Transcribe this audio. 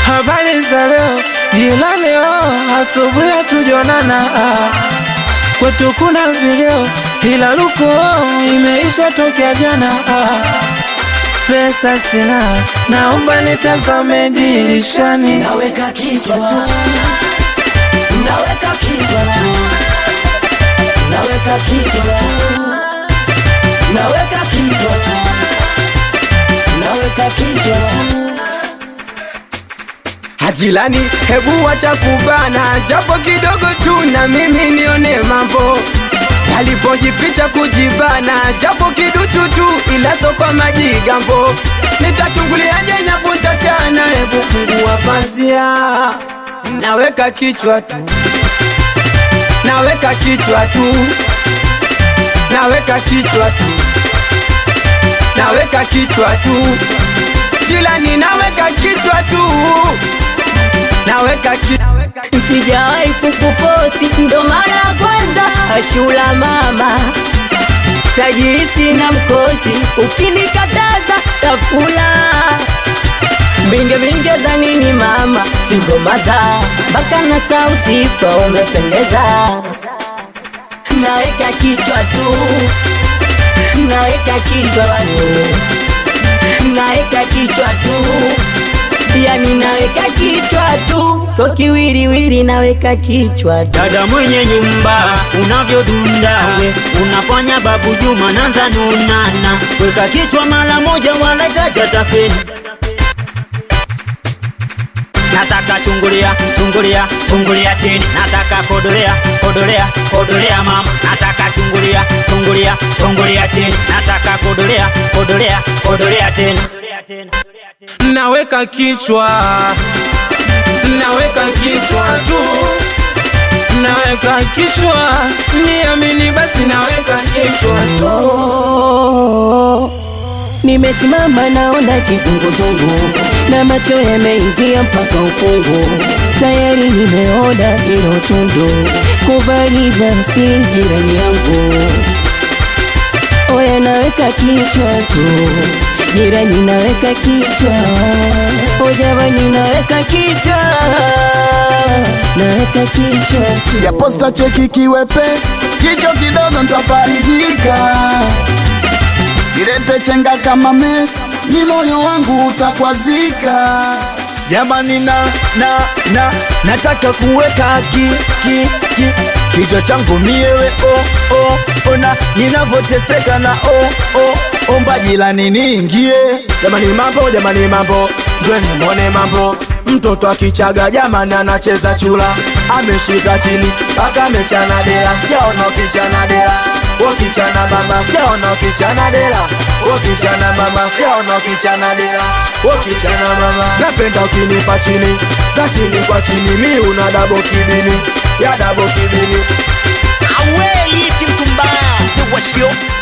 habari za leo, jila leo, asubuhi hatujonana. Ah, Kwetu kuna video, ila luko imeisha tokea jana. Ah, Pesa sina, naomba nitazame dirishani. Naweka kichwa Naweka kichwa Naweka kichwa Naweka kichwa Naweka kichwa Hajilani, hebu wacha kubana, japo kidogo tu na mimi nione mambo alipojificha kujibana, japo kiduchu tu, ila so kwa majigambo. Nitachunguliaje nyavu ntachana, hebu fungua pazia, naweka kichwa tu, naweka kichwa tu, naweka kichwa tu, naweka kichwa tu, Jilani, naweka kichwa tu, naweka ki Sijawahi kukufosi ndo mara ya kwanza ashula mama tajisi na mkosi ukinikataza tafula Binge binge za nini mama singomaza mpaka na sausifa umependeza naweka kichwa tu naweka kichwa tu naweka kichwa tu yani naweka kichwa tu so kiwiriwiri naweka kichwa tu Dada mwenye nyumba unavyodunda we unafanya babu Juma nanza nunana, weka kichwa mara moja, wala jaja tafeni. Nataka chungulia chungulia chungulia chini, nataka kodolea kodolea kodolea mama, nataka chungulia chungulia chungulia chini, nataka kodolea kodolea kodolea tena. naweka kichwa, naweka kichwa tu, naweka kichwa, niamini basi, naweka kichwa tu. Nimesimama naona kizunguzungu na macho yameingia mpaka ukungu, tayari nimeona hilo tundu, kubali basi jirani yangu. Oya, naweka kichwa tu, jirani, naweka kichwa, o jamani, naweka kichwa, naweka kichwa tu. ya posta cheki kiwepesi, jicho kidogo ntafarijika, silete chenga kama Messi, ni moyo wangu utakwazika. Jamani na na na nataka kuweka ki ki ki kichwa changu miewe oh oh ona ninavyoteseka na oh oh omba jilani niingie. Jamani mambo, jamani mambo, njweni mwone mambo. Mtoto akichaga jamani anacheza chula, ameshika chini mpaka amechana dela, sijaona ukichana dela. Ukichana mama, sijaona ukichana dela. Ukichana mama, sijaona ukichana dela. Ukichana mama, napenda ukinipa chini za chini kwa chini, mi una dabo kibini ya dabo kibini Aweli mtu mbaya mzee wa shio